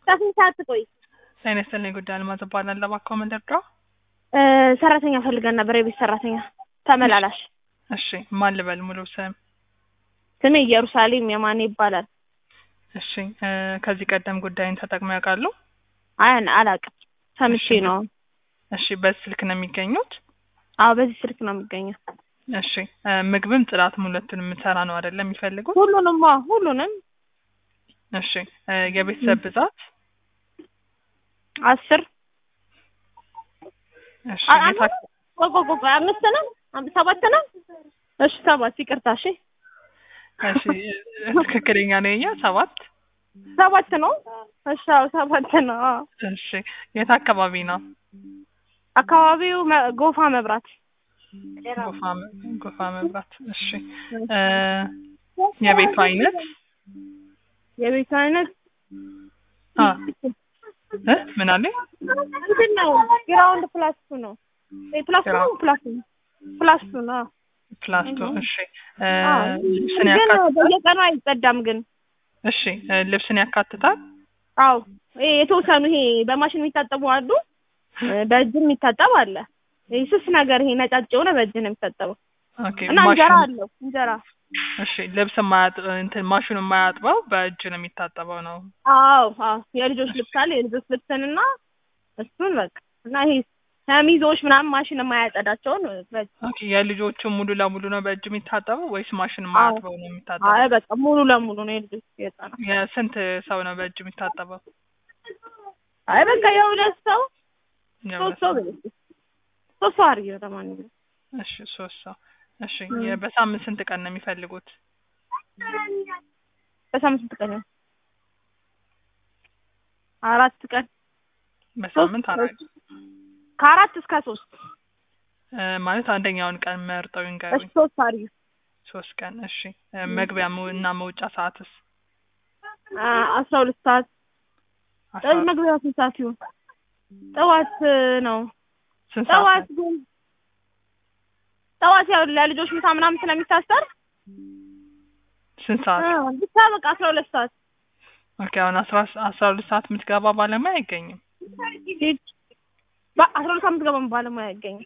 ስንት ሰዓት ትቆይ? ጤና ይስጥልኝ ጉዳይ አልማዝ እባላለሁ። እባክዎ ምን ልርዳው? እ ሰራተኛ ፈልገን ነበር፣ የቤት ሰራተኛ ተመላላሽ። እሺ ማን ልበል ሙሉ ስም? ስሜ ኢየሩሳሌም የማኔ ይባላል። እሺ እ ከዚህ ቀደም ጉዳይን ተጠቅመው ያውቃሉ? አይ አላውቅም፣ ሰምቼ እሺ። ነው። እሺ በዚህ ስልክ ነው የሚገኙት? አዎ በዚህ ስልክ ነው የሚገኘው። እሺ እ ምግብም ጽዳትም ሁለቱን የምትሰራ ነው አይደለም የሚፈልጉት? ሁሉንም አዎ፣ ሁሉንም እሺ እ የቤተሰብ ብዛት? አስር እሺ አ- የት አክ- ቆይ ቆይ ቆይ፣ አምስት ነው አም- ሰባት ነው? እሺ ሰባት፣ ይቅርታ። እሺ እሺ እ ትክክለኛ ነው የኛ ሰባት? ሰባት ነው። እሺ አዎ ሰባት ነው። አዎ። እሺ የት አካባቢ ነው? አካባቢው መ- ጎፋ መብራት። ጎፋ መ- ጎፋ መብራት። እሺ እ የቤቱ አይነት? የቤቱ አይነት አ እ ምን አለኝ? ምንድን ነው? ግራውንድ ፕላስ ቱ ነው። እ ፕላስ ቱ ነው ግራውንድ። ፕላስ ቱ ፕላስ ቱ ነው። ፕላስቶ። እሺ እ አዎ። ልብስን ግን ያካትታል? በየቀኑ አይጸዳም ግን እሺ እ ልብስን ያካትታል? አዎ ይሄ የተወሰኑ ይሄ በማሽን የሚታጠቡ አሉ፣ እ በእጅ የሚታጠብ አለ። ይሄ ስስ ነገር ይሄ ነጫጭ የሆነ በእጅ ነው የሚታጠበው ኦኬ እና እንጀራ ማሽን አለው እንጀራ። እሺ ልብስ የማያጥ እንትን ማሽኑ የማያጥበው በእጅ ነው የሚታጠበው ነው። አዎ አዎ የልጆች ልብስ አለ የልጆች ልብስንና እሱን በቃ እና ይሄ ሸሚዞች ምናምን ማሽን የማያጸዳቸውን በእጅ ኦኬ የልጆቹ ሙሉ ለሙሉ ነው በእጅ የሚታጠበው ወይስ ማሽን የማያጥበው ነው የሚታጠበው? አይ በቃ ሙሉ ለሙሉ ነው የልጆች የህፃናት። የስንት ሰው ነው በእጅ የሚታጠበው? አይ በቃ የሁለት ሰው የሁለት ሶስት ሰው ሰው። በለኝ ሶስት ሰው አድርጊ ለማንኛውም እሺ ሶስት ሰው። እሺ የ- በሳምንት ስንት ቀን ነው የሚፈልጉት? በሳምንት ስንት ቀን ነው? አራት ቀን በሳምንት ሶስት አራት ከአራት እስከ ሶስት እ ማለት አንደኛውን ቀን መርጠው እሺ ይንገሩኝ። ሶስት አድርጊ ሶስት ቀን እሺ። እ መግቢያ መው- እና መውጫ ሰዓትስ? አ- አስራ ሁለት ሰዓት አስራ ጠዋት መግቢያ ስንት ሰዓት ይሁን? ጠዋት ነው ስንት ሰዓት ጠዋት ነው? ግን ጠዋት ያው ለልጆች ምሳ ምናምን ስለሚታሰር ስንት ሰዓት? አ፣ ብቻ በቃ አስራ ሁለት ሰዓት ኦኬ አሁን አስራ አስራ ሁለት ሰዓት የምትገባ ባለሙያ አይገኝም። ሂድ በአስራ ሁለት ሰዓት የምትገባ ባለሙያ አይገኝም።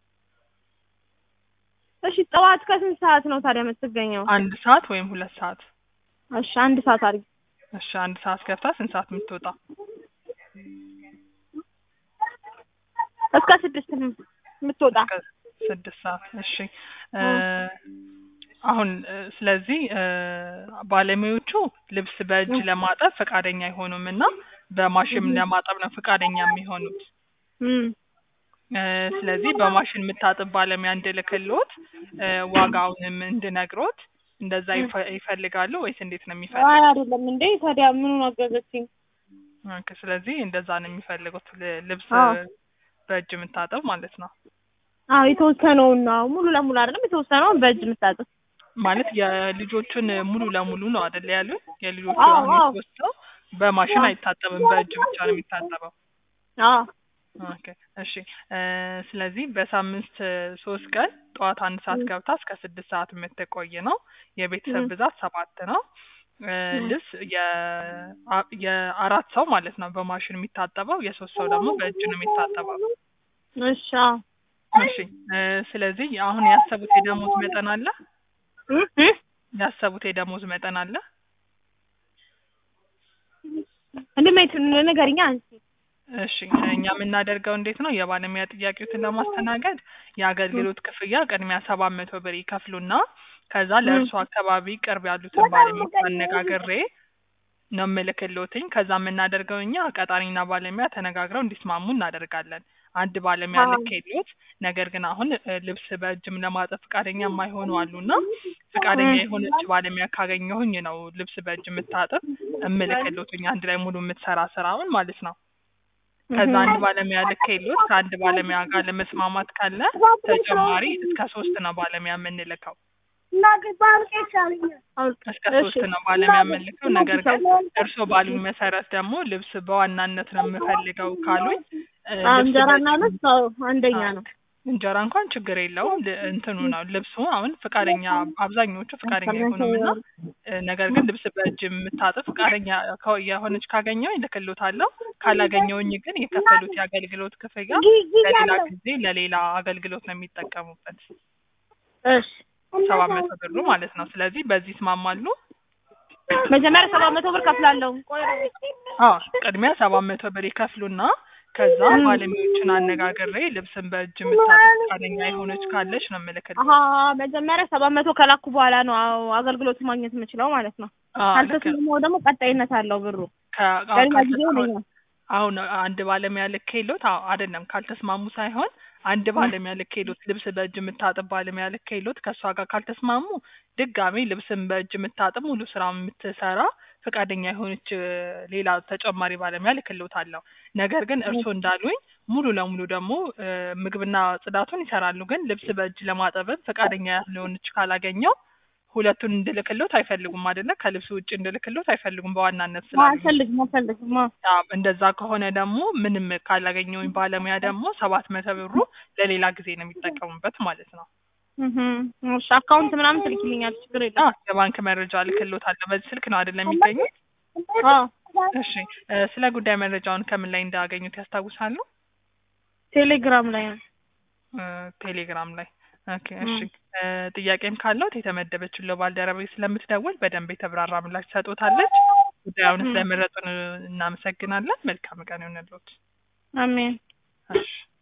እሺ ጠዋት ከስንት ሰዓት ነው ታዲያ የምትገኘው? አንድ ሰዓት ወይም ሁለት ሰዓት። እሺ አንድ ሰዓት አድርጊ። እሺ አንድ ሰዓት ገብታ ስንት ሰዓት የምትወጣ? እስከ ስድስት ነው የምትወጣ። እስከ ስድስት ሰዓት። እሺ እ አሁን እ ስለዚህ እ ባለሙያዎቹ ልብስ በእጅ ለማጠብ ፈቃደኛ አይሆኑም እና በማሽን ለማጠብ ነው ፈቃደኛ የሚሆኑት። እም እ ስለዚህ በማሽን የምታጥብ ባለሙያ እንድልክልዎት እ ዋጋውንም እንድነግሮት እንደዛ ይፈ- ይፈልጋሉ ወይስ እንዴት ነው አይ የሚፈልጉት? አይደለም እንዴ ታዲያ ምኑን አገዘችኝ? ኦኬ፣ ስለዚህ እንደዛ ነው የሚፈልጉት ል- ልብስ አዎ። በእጅ የምታጠብ ማለት ነው። አዎ የተወሰነውን ነው ሙሉ ለሙሉ አይደለም የተወሰነውን በእጅ የምታጥብ ማለት የልጆቹን ሙሉ ለሙሉ ነው አይደል ያሉት? የልጆቹ አዎ፣ አሁን አዎ። የተወሰነው በማሽን አዎ። አይታጠብም፣ በእጅ ብቻ ነው የሚታጠበው። አዎ ኦኬ እሺ እ ስለዚህ በሳምንት እ ሶስት ቀን ጠዋት አንድ ሰዓት ም። ገብታ እስከ ስድስት ሰዓት የምትቆይ ነው። የቤተሰብ ም። ብዛት ሰባት ነው። እ ም። ልብስ የ- አ- የአራት ሰው ማለት ነው በማሽን የሚታጠበው፣ የሶስት ሰው ደግሞ በእጅ ነው የሚታጠበው። እሺ አዎ እሺ እ ስለዚህ አሁን ያሰቡት የደሞዝ መጠን አለ? እም እም ያሰቡት የደሞዝ መጠን አለ? እንደማይት ንገሪኛ አንቺ እሺ እኛ የምናደርገው እንዴት ነው? የባለሙያ ጥያቄዎትን ለማስተናገድ የአገልግሎት ክፍያ ቅድሚያ ሰባት መቶ ብር ይከፍሉና ከዛ ለእርሱ አካባቢ ቅርብ ያሉትን ባለሙያዎች አነጋግሬ ነው የምልክልዎትኝ። ከዛ የምናደርገው እኛ ቀጣሪና ባለሙያ ተነጋግረው እንዲስማሙ እናደርጋለን። አንድ ባለሙያ አዎ። ልኬልዎት፣ ነገር ግን አሁን እ ልብስ በእጅም ለማጠብ ፈቃደኛ የማይሆኑ አሉና ፈቃደኛ ም። የሆነች ባለሙያ ካገኘሁኝ ነው ልብስ በእጅ የምታጥብ እምልክልዎትኝ አንድ ላይ ሙሉ የምትሰራ ስራውን ማለት ነው። ከዛ አንድ ባለሙያ ልኬልዎት ከአንድ ባለሙያ ጋር ለመስማማት ካለ ተጨማሪ እስከ ሶስት ነው ባለሙያ የምንልከው። እስከ ሶስት ነው ባለሙያ የምንልከው። ነገር ግን እርስዎ ባሉኝ መሰረት ደግሞ ልብስ በዋናነት ነው የምፈልገው ካሉኝ እ ልብስ እንጀራና በእጅ- ልብስ አዎ አንደኛ ነው። እንጀራ እንኳን ችግር የለውም። ል- እንትኑ ነው ልብሱ አሁን ፈቃደኛ አብዛኞቹ ፈቃደኛ አይሆኑም እና እ፣ ነገር ግን ልብስ በእጅ የምታጥብ ፈቃደኛ ከ- የሆነች ካገኘው ይልክሎታለሁ። ካላገኘውኝ ግን የከፈሉት የአገልግሎት ክፍያ ለሌላ ጊዜ ለሌላ አገልግሎት ነው የሚጠቀሙበት እሺ ሰባት መቶ ብሩ ማለት ነው። ስለዚህ በዚህ ይስማማሉ? መጀመሪያ ሰባት መቶ ብር ከፍላለሁ። ቆይ አዎ ቅድሚያ ሰባት መቶ ብር ይከፍሉና ከዛ ባለሙያዎችን አነጋግሬ ልብስን በእጅ የምታጥብ ፈቃደኛ የሆነች ካለች ነው የምልክልህ። አሀ መጀመሪያ ሰባት መቶ ከላኩ በኋላ ነው አዎ አገልግሎት ማግኘት የምችለው ማለት ነው። አዎ ልክ ነው። ካልተስማማው ደግሞ ቀጣይነት አለው ብሩ ከ- አዎ፣ ለሌላ ጊዜ ካልተስማሙ- ይሆነኛል። አሁን አንድ ባለሙያ ልኬሎት አዎ አይደለም ካልተስማሙ ሳይሆን አንድ ባለሙያ ልኬሎት ልብስ በእጅ የምታጥብ ባለሙያ ልኬሎት ከእሷ ጋር ካልተስማሙ ድጋሜ ልብስን በእጅ የምታጥብ ሙሉ ስራ የምትሰራ ፈቃደኛ የሆነች እ፣ ሌላ ተጨማሪ ባለሙያ ልክሎታለሁ። ነገር ግን እርስዎ እንዳሉኝ ሙሉ ለሙሉ ደግሞ እ፣ ምግብና ጽዳቱን ይሰራሉ። ግን ልብስ በእጅ ለማጠብም ፈቃደኛ ያልሆነች ካላገኘው ሁለቱን እንድልክሎት አይፈልጉም አይደለ? ከልብስ ውጭ እንድልክሎት አይፈልጉም በዋናነት ስላሉ አልፈልግም አልፈልግም። አዎ አዎ፣ እንደዛ ከሆነ ደግሞ ምንም ካላገኘውኝ ባለሙያ ደግሞ ሰባት መቶ ብሩ ለሌላ ጊዜ ነው የሚጠቀሙበት ማለት ነው። እህ እሺ አካውንት ምናምን ትልኪልኛል ችግር የለም። አዎ የባንክ መረጃ ልክሎታለሁ። በዚህ ስልክ ነው አይደለም የሚገኙት? አዎ እሺ እ፣ ስለ ጉዳይ መረጃውን ከምን ላይ እንዳገኙት ያስታውሳሉ? ቴሌግራም ላይ ነው። እ፣ ቴሌግራም ላይ። ኦኬ እሺ እ፣ ጥያቄም ካለዎት የተመደበችው ባልደረባዬ ስለምትደውል በደንብ የተብራራ ምላሽ ትሰጦታለች። ጉዳዩን ስለመረጡን እናመሰግናለን። መልካም ቀን ይሁንልዎት። አሜን። እሺ